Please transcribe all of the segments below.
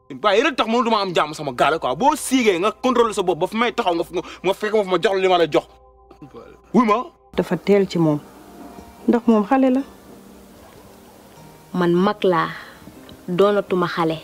waaye rek tax moom du ma am jàmm sama gaale quoi boo siigee nga contrôler sa bopp ba fi may taxaw nga ma fekk ma fi ma jox la li ma la jox wuy ma dafa teel ci moom ndax moom xale la man mag laa doonatuma xale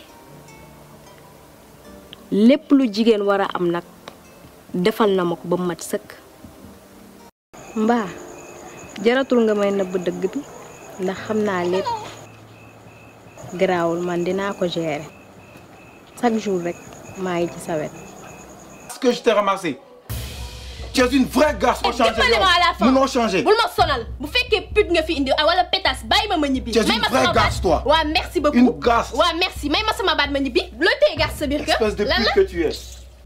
lépp lu jigéen war a am nag defal na ma ko ba mat sëkk mbaa jaratul nga may nëbb dëgg bi ndax xam naa lépp garaawul man dinaa ko gérer chaque jour rek maa ngi ci sa wet ce que je t'ai ramassé tu es une vraie garçon changé dimbali ma à la fin mënoo changé bul ma sonal bu fekkee pute nga fi indi ah, wala pétasse bàyyi ma ma ñibbi. Tu es may une ma vraie sama baat garce, toi. waa merci beaucoup Une garce. waa merci may ma sama baat ma ñibbi looy téye garce sa biir kër. espèce de lan pute la que tu es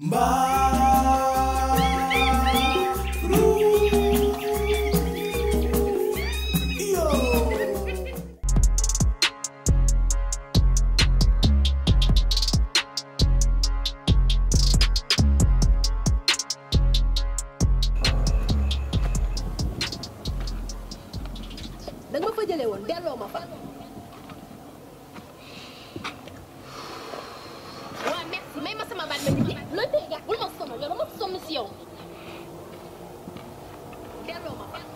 da nga ma fa jëlee woon delloo ma fa. waa merci may ma sama baat ma ñibbi looy téye garce bul ma sonal yow dama sonn si yow. delloo ma fa.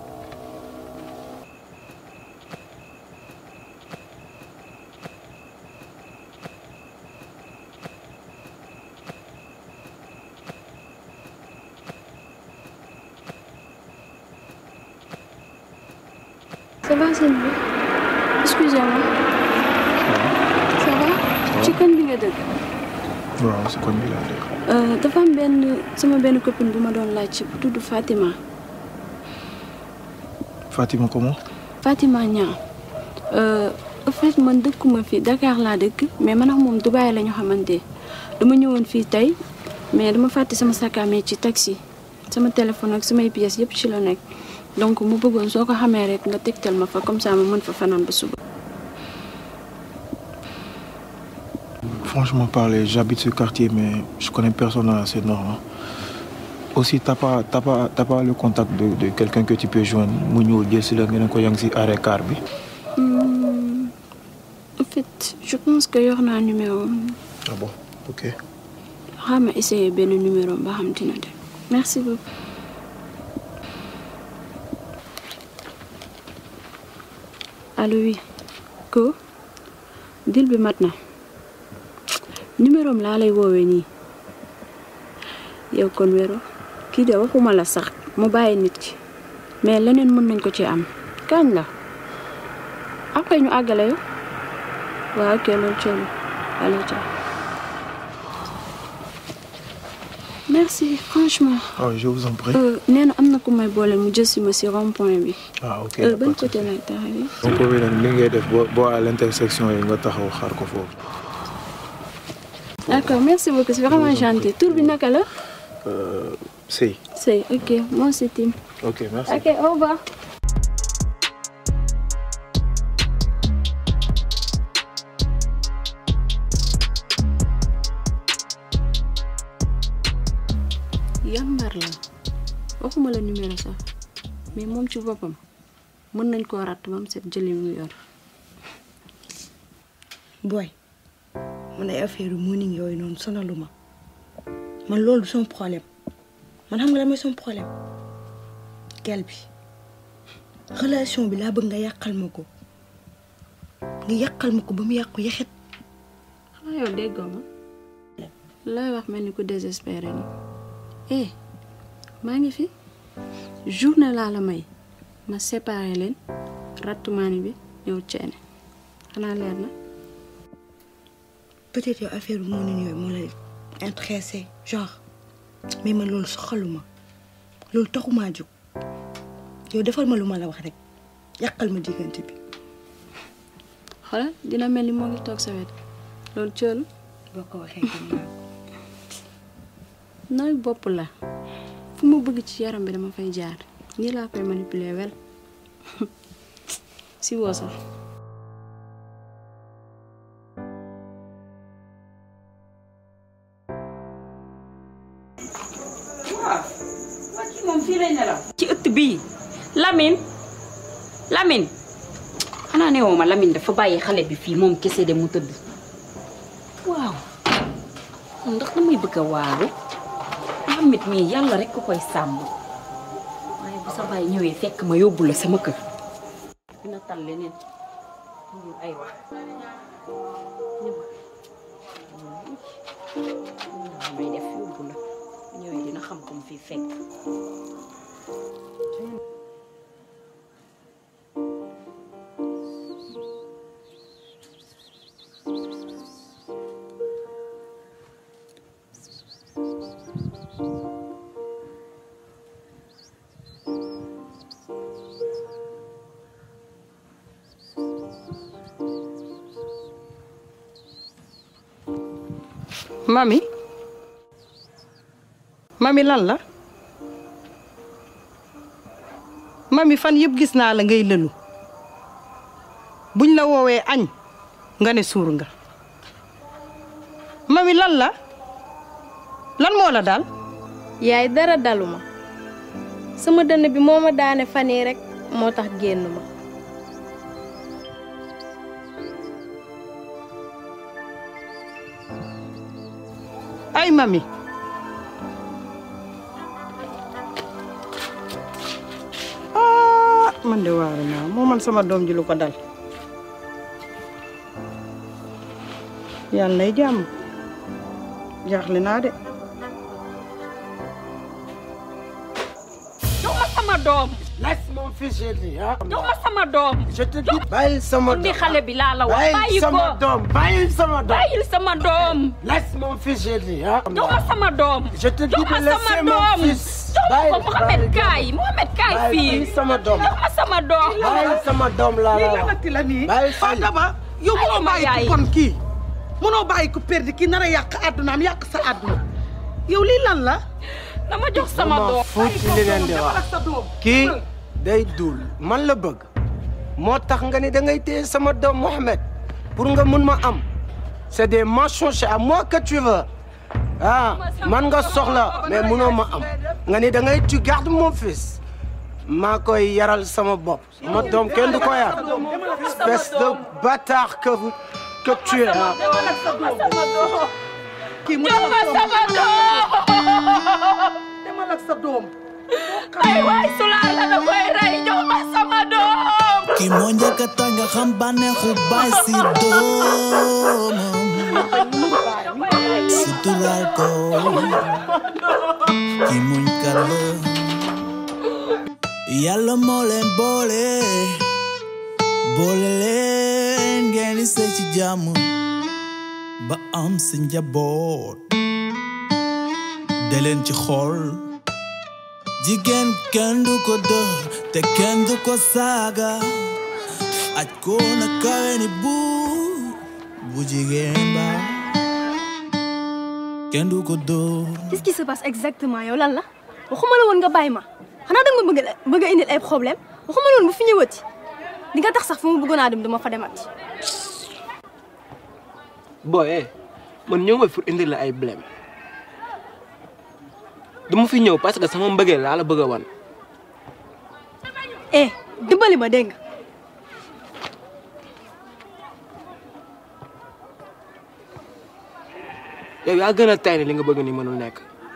Ça va sëñ bi excusez-moi ça va ci koñ bi nga dëkk waaw si koñ bi laa dëkk. Euh, dafa am benn sama benn copine bu ma doon laaj bu tudd Fatima Fatima comment. Fatima Niang euh, en fait man dëkkuma fi Dakar laa dëkk mais man ak moom Dubaï la ñu xamante dama ñëwoon fii tey mais dama fàtte sama sac à main ci taxi sama téléphone ak samay pièces yëpp ci la nekk donc mu bëggoon soo ko xamee rek nga tegtal ma fa comme ça ma mën fa fanaan ba suba. Franchement parler, j'habite ce quartier, mais je connais personne à ces normes. Aussi, t'as pas, t'as pas, t'as pas le contact de, de quelqu'un que tu peux joindre. mu ñëw jël si la nga ne ko yaa ngi si arrêt car bi. Hmm, en fait je pense que yor naa numéro ah bon ok. xaaral ma essayer benn numéro ba xam dina dem merci beaucoup. allo oui ko dil bi mat na numéro am laa lay woowee nii yow kon wéro kii de waxuma la sax mu bàyyi nit ki mais leneen mën nañ ko ci am kañ la après ñu àggale yow waaw ok loolu coono allez ciao merci franchement. ah je vous en prie. Euh, nee na am na ku may boole mu jël si ma si rond point bi. ah ok. Euh, ban côté lay taxawee. donc boobu nag li ngay def boo boo à l'intersection yi nga taxaw xaar ko foofu. d'accord merci beaucoup c'est vraiment gentil tur bi naka la. Euh, Sey. c'est ok moi c'est Tim. ok merci. ok au revoir. yambar la waxuma la numéro sax mais moom ci boppam mën nañ koo ratt ba mu set jëli mu yor. booy man ay affaire morning yooyu noonu sonalu ma man loolu du sama problème man xam nga la mooy sama problème gel bi relation bi laa bëgg nga yàqal ma ko nga yàqal ma ko ba mu yàqu yaxet xanaa yow déggoo ma looy wax mel ni ku désespéré ni eh maa ngi fi journée laa la may ma séparé leen rattumaani bi ñëw ceene xanaa leer na peut-être yow affaire morning yooyu moo lay intéressé genre mais man loolu soxaluma loolu taxumaa jóg yow defal ma lu ma la wax rek yàqal ma diggante bi xoolal dina mel ni moo ngi toog sa wet loolu cëlu boo ko waxee gëm naa ko. nooy bopp la fu ma bëgg ci yaram bi dama fay jaar nii laa koy manipuler wel si woo sax moom fii lay nelaw ci ëtt bii Lamine Lamine xanaa ne woo ma Lamine dafa bàyyi xale bi fii moom kese de mu tëdd waaw ndax damay bëgg a waaru Mohamed mii yàlla rek ko koy sàmm waaye bu sa baay ñëwee fekk ma yóbbu la sama kër dina tal leneen ñu ay wax may def yóbbu la bu ñëwee dina xam ko mu fi fekk mami mami lan la mami fan yëpp gis naa la ngay lëlu buñ la woowee añ nga ne suur nga mami lan la lan moo la daal yaay dara daluma sama dënn bi moo ma daane fan yii rek moo tax génn ma ay mami ah man de waaru naa moo man sama doom ji lu ko dal yàlla nay jàmm jaaxle naa de jox ma sama doom Laisse mon fils, j'ai dit. Hein? jox ma sama doom Je te dis, bàyyil sama di doom. xale bi laa la wax bàyyi Bàyyil ko sama doom. Bàyyil sama doom. bàyyil sama doom Laisse mon fils, j'ai dit. Hein? jox ma sama doom Je te dis jox ma de sama laisser mon doom fils. jox ma ko Bàyyil, Mohamed bàyyil. kaay Mohamed kaay fii Bàyyil sama doom. jox ma sama doom Bàyyil sama doom laa la lii wax. lanati la nii Bàyyil Fatou fii. Daba yow mënoo Ay, ma bàyyi yaay. ku kon kii mënoo bàyyi ku perdi kii nar a yàq àddunaam yàq sa àdduna yow lii lan la dama jox sama ma doom fuuti li ngeen di demal wax. ak sa doom kii day duul man la bëgg moo tax nga ni da ngay téye sama doom Mohamed pour nga mun ma am c'est des mensonges c'est à moi que tu veux ah man nga soxla mais munoo ma am nga ni da ngay tu gardes mon fils maa koy yaral sama bopp sama doom kenn du ko yar espèce de bâtard que vous que tu es ah. demal ak sa doom kii mu jox ma sama doom demal ak sa doom ay waay sulaar la da koy rey jox ma sama doom ki moo njëkk a tax nga xam bànneexu baay si doomam suturaal ko ki muñ kat la yàlla moo leen boole boole leen ngeen di sëy ci jàmm ba am sa njaboot de leen ci xool jigéen kenn du ko dër te kenn du ko saaga aj ko na kawe ni bu bu jigéen ba kenn du ko dër Qu'est-ce qui se passe exactement yow lan la waxuma la woon nga bàyyi ma xanaa danga ma bëgg a bëgg a indil ay problème waxuma la woon bu fi ñëwati di nga tax sax fu ma bëggoon a dem duma fa demati. boy eh man ñëw ma pour indi la ay blème dama fi ñëw parce que sama mbëggeel laa la bëgg a wan eh dimbali ma dégg nga yow yaa gën a tay ne li nga bëgg ni mënul nekk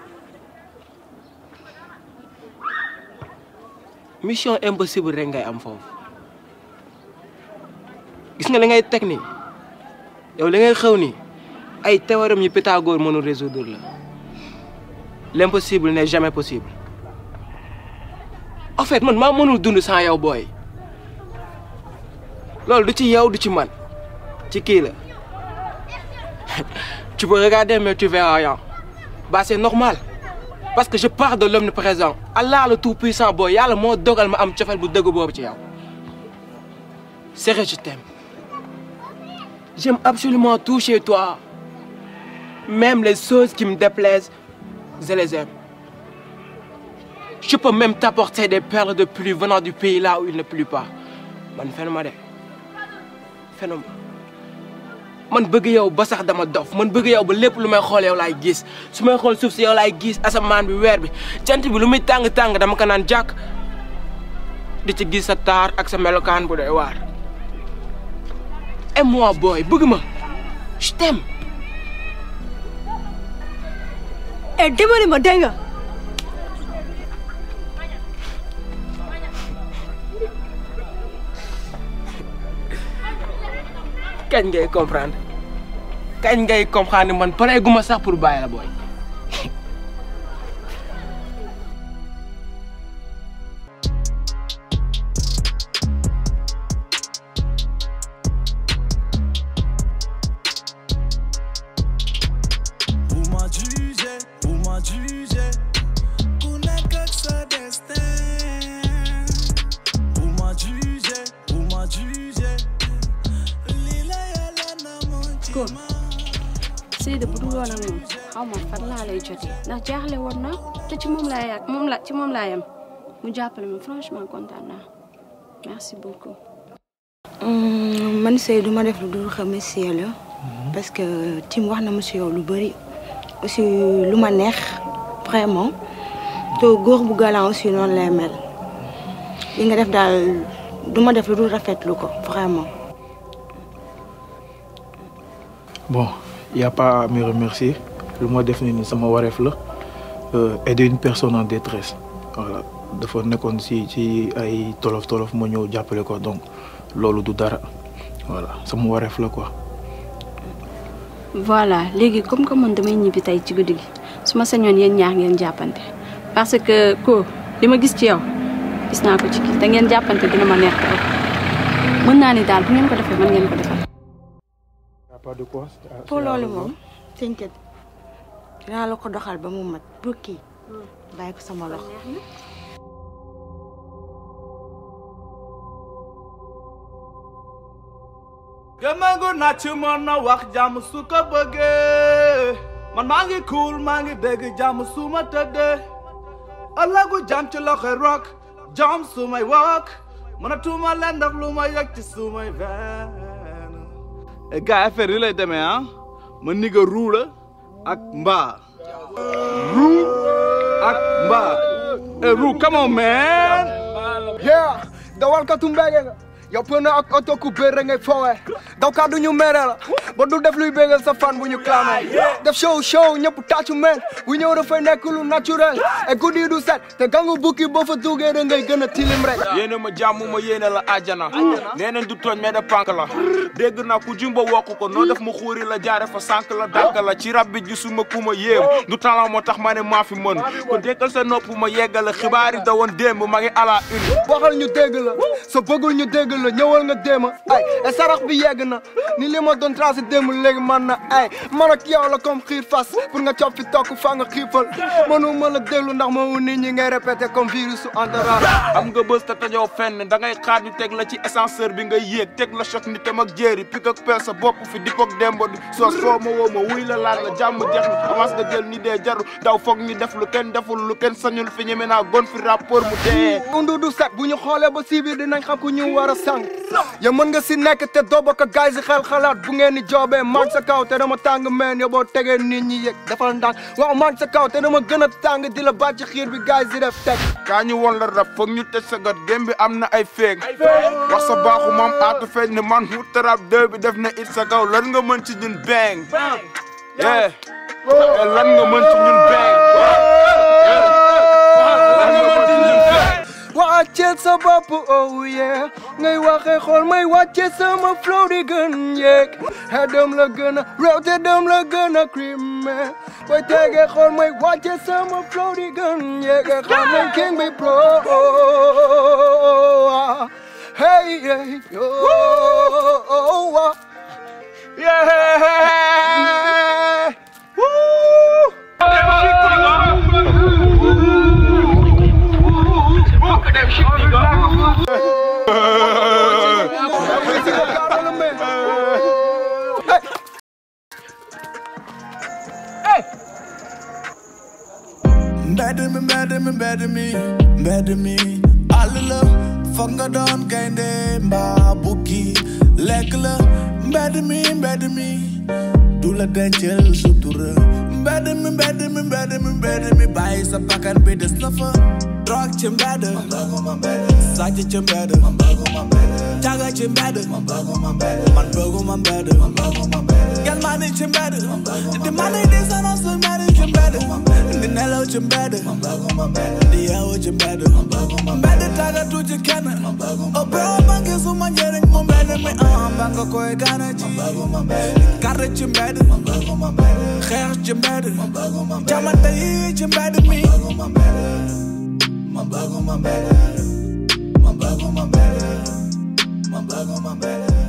mission impossible rek ngay am foofu gis nga li ngay teg ni yow li ngay xew ni ay théorème yi Pythagore mënul résoudre la l'impossible n'est jamais possible en fait man maa mënul dund sans yow booy loolu du ci yow du ci man ci kii la tu peux regarder mais tu verras rien bah c'est normal parce que je pars de l'omniprésent Allah le tout-puissant booy yàlla moo dogal ma am cofeel bu dëgg boobu ci yow sérieux je t'aime j'aime absolument tout chez toi même les choses qui me déplaisent je les aime je peux même t'apporter des perles de pluie venant du pays là où il ne pleut pas man fenuma de fenuma man bëgg yow ba sax dama dof man bëgg yow ba lépp lu may xool yow laay gis su may xool suuf si yow laay gis asamaan bi weer bi jant bi lu muy tàng-tàng dama ko naan jàkk di ci gis sa taar ak sa melokaan bu doy waar aime-moi booy bëgg ma je t'aime eh dimbali ma dégg nga kañ ngay comprendre kañ ngay comprendre man pareeguma sax pour bàyyi la booy. bu ma jugé bu ma jugé ku nekk ak sa destin bu ma jugé bu ma jugé lii la yàlla na mu ci ko Seydou bu dul woon ak moom xaw ma fan laa lay jotee ndax jaaxle woon na te ci moom laa yàgg moom la ci moom laa yem mu jàppale ma franchement kontaan naa merci beaucoup. man Seydou du ma def lu dul remercier la parce que Tim wax na ma si yow lu bëri aussi lu ma neex vraiment te góor bu galant aussi noonu lay mel li nga def daal du ma def lu dul rafetlu ko vraiment. Bon, il n'y a pas à me remercier. Le mois défini, c'est mon waref là. Euh, aider une personne en détresse. Voilà. dafa nekkoon si ci ay tolof tolof ma ñëw jàppale ko donc loolu du dara voilà sama wareef la quoi. voilà léegi comme que man damay ñibbi tey ci guddi gi su ma sañoon yéen ñaar ngeen jàppante parce que ko li ma gis ci yow gis naa ko ci kii te ngeen jàppante dina ma neex trop mën naa ni daal bu ngeen ko defee mën ngeen ko defal. Y a pas de quoi. pour loolu moom t'inquiète dinaa la ko doxal ba mu mat bu kii bàyyi ko sama loxo. gëmangu naa ci mën na wax jàmm su ko bëggee man maa ngi cool maa ngi dégg jàmm su ma tëddee ëllëgu jàmm ci loxoy rock jàmm su may wok mënatuma leen def lu ma yëg ci su may venn e gars affaire yi lay demee ah ma niga ruu la ak mbaa ruu ak mbaa e ruu come on man yeah dawal ka tumbege nga yow pëna ak oto ku bëre ngay fowe daw ka du ñu mere la ba du def luy bégal sa fan bu ñu clamé def show show ñëpp tàccu men bu ñëw dafay nekk lu naturel et guddi du set te gangu bukki boo fa duggee da ngay gën a tilim rek yéene ma jàmm ma yéene la àjjana nee nañ du tooñ mais da pànk la dégg naa ku jumba wokk ko noo def ma xuuri la jaare fa sànk la dànk la ci rab bi gisuma ku ma yéem du talent moo tax ma ne maa fi mën kon dékkal sa nopp ma yeggale xibaar yi da woon démb ma ngi ala une waxal ñu dégg la sa bëggul ñu dégg la ñëwal nga déema ay e sarax bi yegg na ni li ma doon tracé démb léegi man na ay man ak yow la comme xiir fas pour nga cop fi tokk fa nga xiifal mënu ma la déglu ndax ma wu nit ñi ngay répété comme virus su entourage am nga bës te tajoo fenn da ngay xaar ñu teg la ci ascenseur bi ngay yéeg teg la choc ni tam ak jéeri pik ak pel sa bopp fi di koog dembo di soo soo ma woo ma wuy la laaj la jàmm jeex na avance nga jël ni dee jaru daw foog ñu def lu kenn deful lu kenn sañul fi ñeme naa gon fi rapport mu dee undu du set bu ñu xoolee ba si biir dinañ xam ku ñu war a sang ya mën nga si nekk te doo bokk gaay si xel xalaat bu ngeen di joobee man sa kaw te dama tàng meen yow boo tegee nit ñi yëg defal ndànk waaw man sa kaw te dama gën a tàng di la bàcc xiir bi gaay si def teg kaa ñu woon la rab foog ñu tëj sa gat gém bi am na ay feeg wax sa baaxu maam aatu feeñ ne man mu tarab deux bi def na it sa kaw lan nga mën ci ñun bang yeah lan nga mën ci ñun bang wàcceel sa bopp oh yeah ngay waxee xool may wàcce sama flow di gën yeeg xedam la gën a réew te dem la gën a crime booy tegee xool may wàcce sama flow di gën yeeg xam nañ king bi pro hey hey oh yeah mbedd mi mbedd mi mbedd mi mbedd mi àll la foog nga doon gaynde mbaa bukki lekk la mbedd mi mbedd mi du la dencal sutura mbedd mi mbedd mi mbedd mi mbedd mi bàyyi sa bakkan bi des na fa Drog ci mbedd Sàcc ci mbedd Caga ci mbedd Man bëgguma mbedd Gel maa ni ci mbedd Di ma ni di sana su mbedd ci mbedd Di nelaw ci mbedd Di yeewu ci mbedd Mbedd tàggatu ci kenn Oh bro man gisuma njëriñ mu mbedd mi ah ba nga koy gana ji Karre ci mbedd Xeex ci mbedd Jamante yi ci mbedd mi Man bëgguma mbedd Man bëgguma mbedd Man bëgguma mbedd